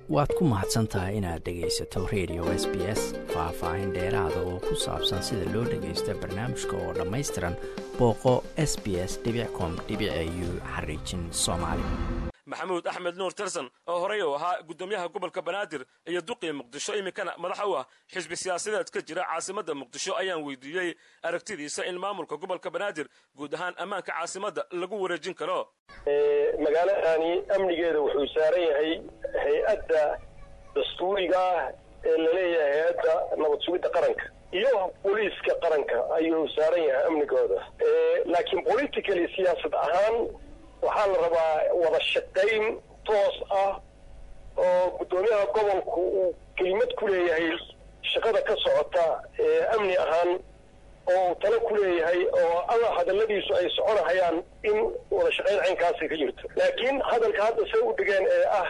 waad ku mahadsan tahay inaad dhegaysato radio s b s faah-faahin dheeraada oo ku saabsan sida loo dhagaysto barnaamijka oo dhammaystiran booqo s b s com u xariijin soomaali maxamuud axmed nuur tirson oo horey uu ahaa guddoomiyaha gobolka banaadir iyo duqii muqdisho iminkana madax u ah xisbi siyaasadeed ka jira caasimadda muqdisho ayaan weydiiyey aragtidiisa in maamulka gobolka banaadir guud ahaan ammaanka caasimadda lagu wareejin karo magaaladani amnigeeda wuxuu saaran yahay hay-adda dastuuriga ah ee laleeyahay hay-adda nabad sugidda qaranka iyo booliiska qaranka ayuu saaran yahay amnigooda laakiin politically siyaasad ahaan waxaa la rabaa wada shaqayn toos ah oo guddoomiyaha gobolku uu kelimad ku leeyahay shaqada ka socota ee amni ahaan oo uu talo ku leeyahay oo alla hadalladiisu ay soconahayaan in wada shaqayn caynkaasi ka jirto laakiin hadalka hadda say u dhigeen ee ah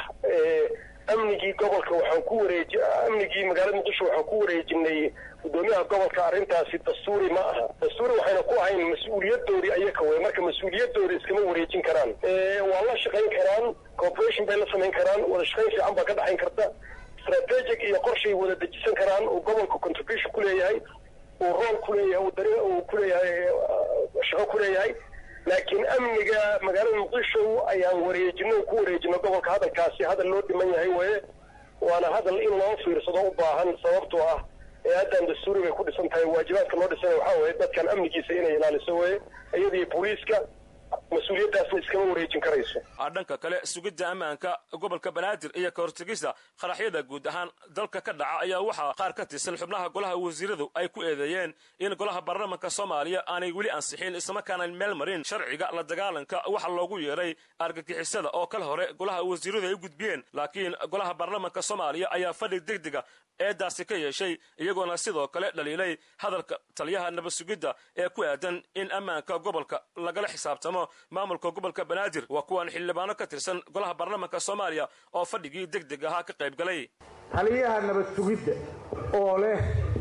amnigii gobolka waxaan ku wareeji amnigii magaalada muqdisho waxaan ku wareejinay guddoomiyaha gobolka arrintaasi dastuuri ma aha dastuuri waxayna ku ahayn mas-uuliyadoodii ayaka wey marka mas-uuliyadoodi iskama wareejin karaan waa la shaqayn karaan corporation bay la samayn karaan wada shaqayn fiican baa ka dhaxayn karta strategic iyo qorshay wada dejisan karaan uu gobolka contribution ku leeyahay uu rool ku leeyahay uu dari uu ku leeyahay shaqo ku leeyahay laakiin amniga magaalada muqdisho ayaan wareejino ku wareejino gobolka hadalkaasi hadal loo dhiman yahay weye waana hadal in loo fiirsado u baahan sababtoo ah ee haddan dastuuri bay ku dhisan tahay waajibaadka loo dhisana waxaa weye dadkan amnigiisa inay ilaaliso weye iyadii booliiska mas-uuliyaddaasna iskama wareejin karayso dhanka kale sugidda ammaanka gobolka banaadir iyo ka hortegista qaraxyada guud ahaan dalka ka dhaca ayaa waxaa qaar ka tirsan xubnaha golaha wasiiradu ay ku eedeeyeen in golaha baarlamanka soomaaliya aanay weli ansixin islamarkaana meel marin sharciga la dagaalanka waxa loogu yeeray argagixisada oo kal hore golaha wasiiradu ay u gudbiyeen laakiin golaha baarlamanka soomaaliya ayaa fadhi degdega eedaasi ka yeeshay iyagoona sidoo kale dhaliilay hadalka taliyaha nabad sugidda ee ku aadan in ammaanka gobolka lagala xisaabtamo maamulka gobolka banaadir waa kuwan xildhibaano ka tirsan golaha baarlamanka soomaaliya oo fadhigii deg deg ahaa ka qayb galay taliyaha nabad sugidda oo leh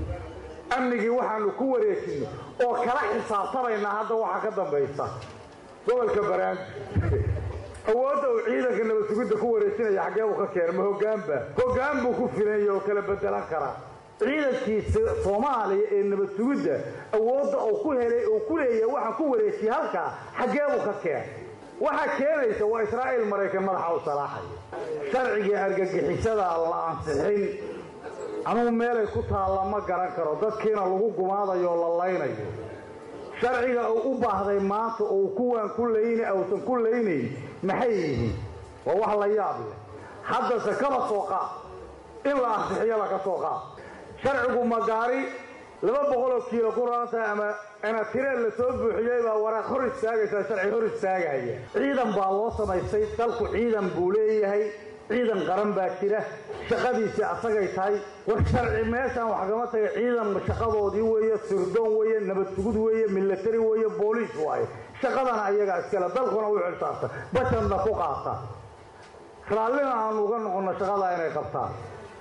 amnigii waxaanu ku wareejinay oo kala xisaabtamaynaa hadda waxa ka dambaysa gobolka banaadir awoodda uu ciidanka nabad sugidda ku wareejinaya xaggee buu ka keena ma hoggaanba hoggaan buu ku filanya oo kala bedelan karaa ciidankiisa soomaaliya ee nabad sugidda awoodda uu ku helay uu ku leeyahay waxaan ku wareejiyey halkaa xaggee buu ka keenay waxaa keenaysa waa israa'iil maraykan madaxa u salaaxaya sharcigii argagixisada la ansixin anugu meelay ku taalla ma garan karo dadkiina lagu gumaadayo oo la laynayo sharciga uu u baahday maanta uu kuwaan ku layna uusan ku laynayn maxay yihiin waa wax la yaab leh haddase kaba soo qaad in la ansixiyo laga soo qaad sharcigu magaari laba boqoloo kiilo ku raantahay ama anatireel la soo buuxiyey baa waraaq hor istaagaysaa sharci hor istaagaya ciidan baa loo samaystay dalku ciidan buu leeyahay ciidan qaran baa jira shaqadiisii asagay tahay war sharci meeshaan wax kama taga ciidan shaqadoodii weeye sirdoon weeye nabad sugud weeye milatari weeye booliis waaye shaqadana ayagaa iskale dalkuna u xilsaarta bashanna ku qaata raallina aanu uga noqonno shaqadaa inay qabtaan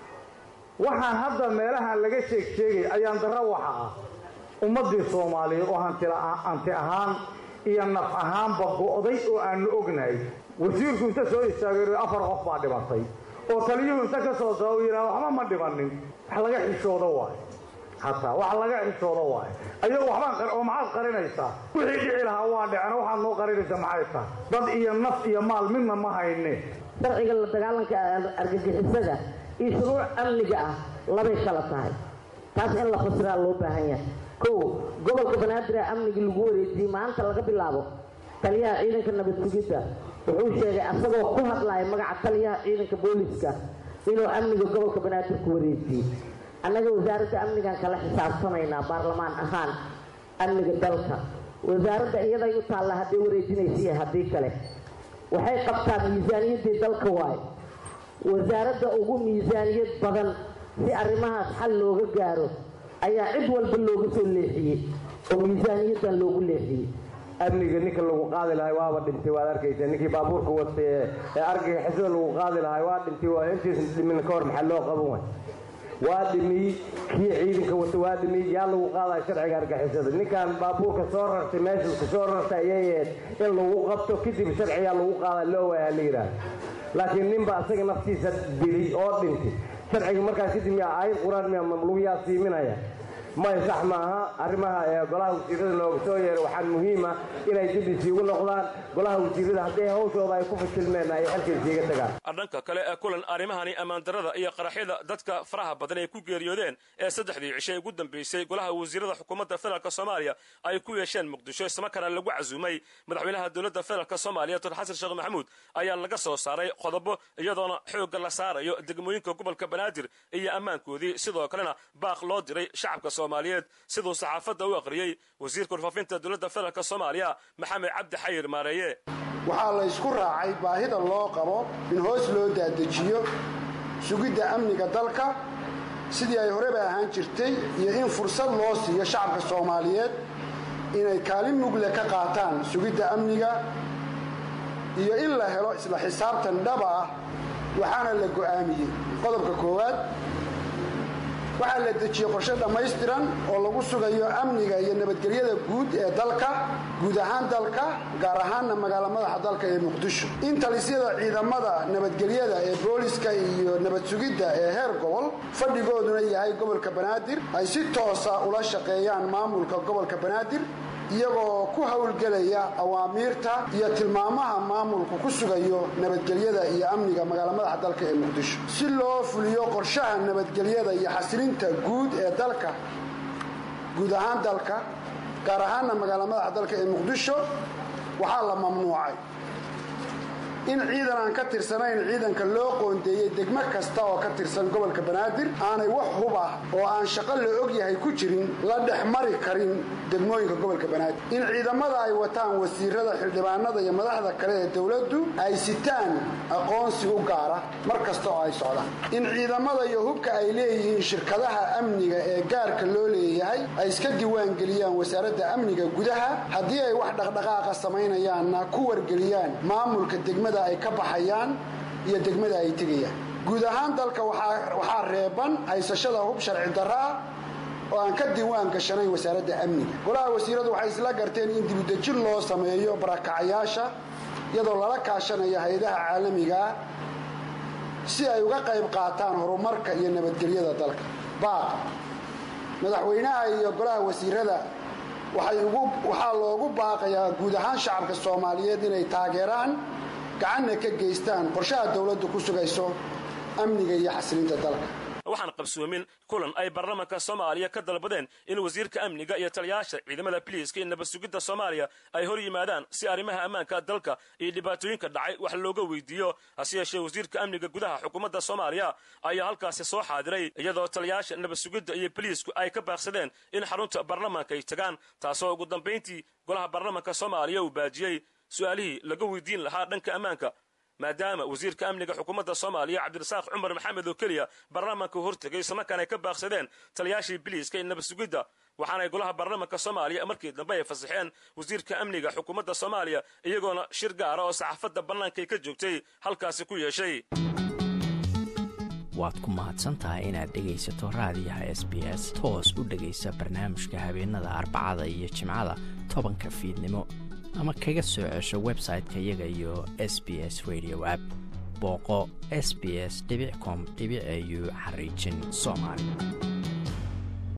waxaan hadda meelahan laga sheeg sheegay ayaan darro waxa ah ummaddii soomaaliyeed oo hanti ahaan iyo naf ahaanba go'day oo aanu ognahay wasiirku inta soo istaagay afar qof baa dhimatay oo taliyuhu inta ka soo daba yidhaha waxba ma dhimanin wax laga xishoodo waayo hataa wax laga xishoodo waayo ayagu waxbaan oo maxaad qarinaysaa wixii dhici lahaa waa dhicena waxaad noo qarinaysaa maxay tahay dad iyo naf iyo maal midna ma hayne sharciga la dagaalanka argagixisada iyo shuruuc amniga ah labay kala tahay taas in la fasiraa loo baahan yahay kow gobolka banaadir amnigii lagu wareejiyey maanta laga bilaabo taliyaha ciidanka nabad sugidda wuxuu sheegay asagoo ku hadlaya magaca taliyaha ciidanka booliska inuu amniga gobolka banaadir ku wareejiyey annaga wasaaradda amnigan kala xisaabtamaynaa baarlamaan ahaan amniga dalka wasaaradda iyaday u taalla hadday wareejinaysa iyo haddii kale waxay qabtaa miisaaniyaddii dalka waayo wasaaradda ugu miisaaniyad badan si arrimahaas xal looga gaaro ayaa cid walba looga soo leexiyey oo miisaaniyaddan loogu leexiyey amniga ninka lagu qaadi lahay waaba dhintay waad arkaysa ninkii baabuurka watay ee argagixisada lagu qaadi lahay waa dhintay waa intiisa dhimin ka hor maxaa loo qaban way waa dhimiyey kii ciidanka wata waa dhimiyey yaa lagu qaadaya sharciga argagixisada ninkan baabuurka soo rartay meesha ka soo rartay ayay ahayd in lagu qabto kadib sharcigaa lagu qaada loo waayaa la yidhaahdo laakiin ninba asaga naftiisa dilay oo dhintay sharciga markaas kadib miyaa aayad qur-aan miyaa mamluuyaa siiminaya may sax maaha arrimaha ee golaha wasiirada nooga soo yeeray waxaan muhiima inay dib isiigu noqdaan golaha wasiirada hadday hawshooda ay ku fashilmeen ay xilka isiiga tagaan dhanka kale ee kulan arrimahani ammaandarrada iyo qaraxyada dadka faraha badan ay ku geeriyoodeen ee saddexdii cishe ugu dambeysay golaha wasiirada xukuumadda federaalk soomaaliya ay ku yeesheen muqdisho islamarkaana lagu casuumay madaxweynaha dowladda federaalk soomaaliya dor xasan sheekh maxamuud ayaa laga soo saaray qodobo iyadoona xoogga la saarayo degmooyinka gobolka banaadir iyo ammaankoodii sidoo kalena baaq loo diray shacabka soomaaliyeed siduu saxaafadda u aqriyey wasiirka warfaafinta dowladda federaalk soomaaliya maxamed cabdi xayir maareeye waxaa la ysku raacay baahida loo qabo in hoos loo daadejiyo sugidda amniga dalka sidii ay horeba ahaan jirtay iyo in fursad loo siiyo shacabka soomaaliyeed inay kaalin mugle ka qaataan sugidda amniga iyo in la helo isla xisaabtan dhaba ah waxaana la go'aamiyey qodobka koowaad waxaa la dejiyey qorshe dhammaystiran oo lagu sugayo amniga iyo nabadgelyada guud ee dalka guud ahaan dalka gaar ahaanna magaala madaxa dalka ee muqdisho in talisyada ciidamada nabadgelyada ee booliska iyo nabad sugidda ee heer gobol fadhigooduna yahay gobolka banaadir ay si toosa ula shaqeeyaan maamulka gobolka banaadir iyagoo ku howlgelaya awaamiirta iyo tilmaamaha maamulku ku sugayo nabadgelyada iyo amniga magaala madaxa dalka ee muqdisho si loo fuliyo qorshaha nabadgelyada iyo xasilinta guud ee dalka guud ahaan dalka gaar ahaanna magaala madaxa dalka ee muqdisho waxaa la mamnuucay in ciidan aan ka tirsanayn ciidanka loo qoondeeyey degmo kasta oo ka tirsan gobolka banaadir aanay wax hub ah oo aan shaqo la ogyahay ku jirin la dhex mari karin degmooyinka gobolka banaadir in ciidamada ay wataan wasiirada xildhibaanada iyo madaxda kale ee dowladdu ay sitaan aqoonsi u gaara mar kasta oo ay socdaan in ciidamada iyo hubka ay leeyihiin shirkadaha amniga ee gaarka loo leeyahay ay iska diiwaangeliyaan wasaaradda amniga gudaha haddii ay wax dhaqdhaqaaqa samaynayaanna ku wargeliyaan maamulka degmada ay ka baxayaan iyo degmada ay tegayaan guud ahaan dalka waxaa reeban haysashada hub sharci darro ah oo aan ka diiwaan gashanayn wasaaradda amniga golaha wasiiradu waxay isla garteen in dibudejin loo sameeyo barakacayaasha iyadoo lala kaashanayo hay-adaha caalamigaa si ay uga qayb qaataan horumarka iyo nabadgelyada dalka baaq madaxweynaha iyo golaha wasiirada waxaa loogu baaqayaa guud ahaan shacabka soomaaliyeed inay taageeraan gacanna ka geystaan qorshaha dowladdu ku sugayso amniga iyo xasilinta dalka waxaan qabsoomin kulan ay baarlamaanka soomaaliya ka dalbadeen in wasiirka amniga iyo taliyayaasha ciidamada biliiska iyo nabad sugidda soomaaliya ay hor yimaadaan si arrimaha ammaanka dalka iyo dhibaatooyinka dhacay wax looga weydiiyo hase yeeshee wasiirka amniga gudaha xukuumadda soomaaliya ayaa halkaasi soo xaadiray iyadoo taliyayaasha nabad sugidda iyo biliisku ay ka baaqsadeen in xarunta baarlamaanka ay tagaan taasoo ugu dambayntii golaha baarlamaanka soomaaliya uu baajiyey su-aalihii laga weydiin lahaa dhanka ammaanka maadaama wasiirka amniga xukuumadda soomaaliya cabdirasaaq cumar maxamed oo keliya baarlamaanka hortegay islamarkaan ay ka baaqsadeen taliyaashii biliiska iyo nabad sugidda waxaanay golaha baarlamaanka soomaaliya markii dambe ay fasaxeen wasiirka amniga xukuumadda soomaaliya iyagoona shir gaara oo saxaafadda bannaanka ay ka joogtay halkaasi ku yeeshay waad ku mahadsantahay inaad dhegaysato raadiyaha s b s toos u dhegaysa barnaamijka habeenada arbacada iyo jimcada tobanka fiidnimo ama kaga soo cesho website-ka iyaga iyo s b s radio app booqo s b s com au xariijin soomaali